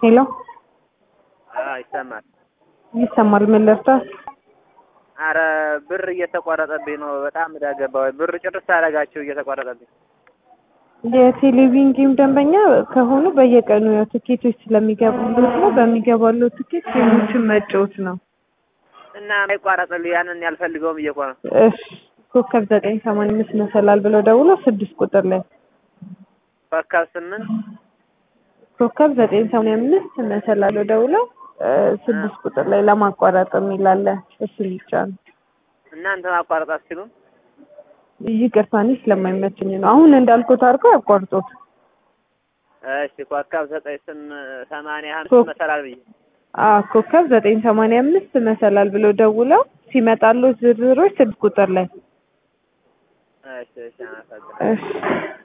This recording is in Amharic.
ሄሎ ይሰማል። ይሰማል። ምን ልርዳት? አረ ብር እየተቋረጠብኝ ነው። በጣም እዳ ገባሁ። ብር ጭርስ አደረጋችሁ እየተቋረጠብኝ። የቴሌቪዥን ጌም ደንበኛ ከሆኑ በየቀኑ ያው ትኬቶች ስለሚገቡበት ነው። በሚገባለው ትኬት ጌሞችን መጫወት ነው። እና አይቋረጥልኝ ያንን ያልፈልገውም እየኮ ነው። እሺ ኮከብ ዘጠኝ ሰማንያ አምስት መሰላል ብለው ደውሎ ስድስት ቁጥር ላይ ኮከብ ስምንት ኮከብ ዘጠኝ ሰማንያ አምስት መሰላል ብለው ደውለው ስድስት ቁጥር ላይ ለማቋረጥ የሚላለ እሱ ብቻ ነው። እናንተ ማቋረጥ አትችሉም? ይቅርታ እኔ ስለማይመችኝ ነው። አሁን እንዳልኩት አድርገው ያቋርጡት። እሺ ኮከብ ዘጠኝ ስም ሰማንያ ኮ- አምስት መሰላል ብዬ አዎ ኮከብ ዘጠኝ ሰማንያ አምስት መሰላል ብለው ደውለው ሲመጣሉ ዝርዝሮች ስድስት ቁጥር ላይ እሺ እሺ አመሰግናለሁ። እሺ